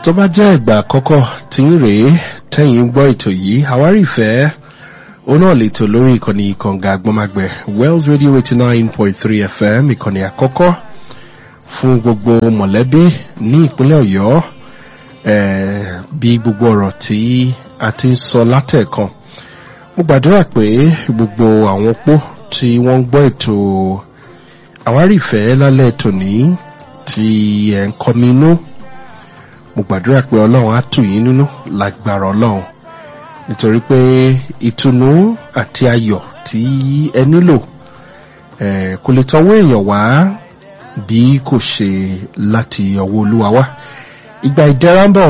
tó bá jẹ́ ìgbà àkọ́kọ́ tí ń rèé tẹ́yìn gbọ́ ètò yìí àwárí ìfẹ́ òun náà lè tò lórí ìkànnì ìkànga àgbọ́magbẹ̀ wells radio eighty nine point three fm ìkànnì àkọ́kọ́ fún gbogbo mọ̀lẹ́bí ní ìpínlẹ̀ ọ̀yọ́ bí gbogbo ọ̀rọ̀ tí a ti ń sọ látẹ̀kan mo gbàdúrà pé gbogbo àwọn opó tí wọ́n ń gbọ́ ètò àwárí ìfẹ́ lálẹ́ tòní tí ẹ̀ ń kọmi inú mo gbàdúrà pé ọlọ́run á tù yín nínú lágbára ọlọ́run nítorí pé ìtùnú àti ayọ̀ tí ẹ nílò kò lè tọwọ́ èèyàn wá bí kò ṣe láti ọwọ́ olúwa wá ìgbà ìdẹ́ra ń bọ̀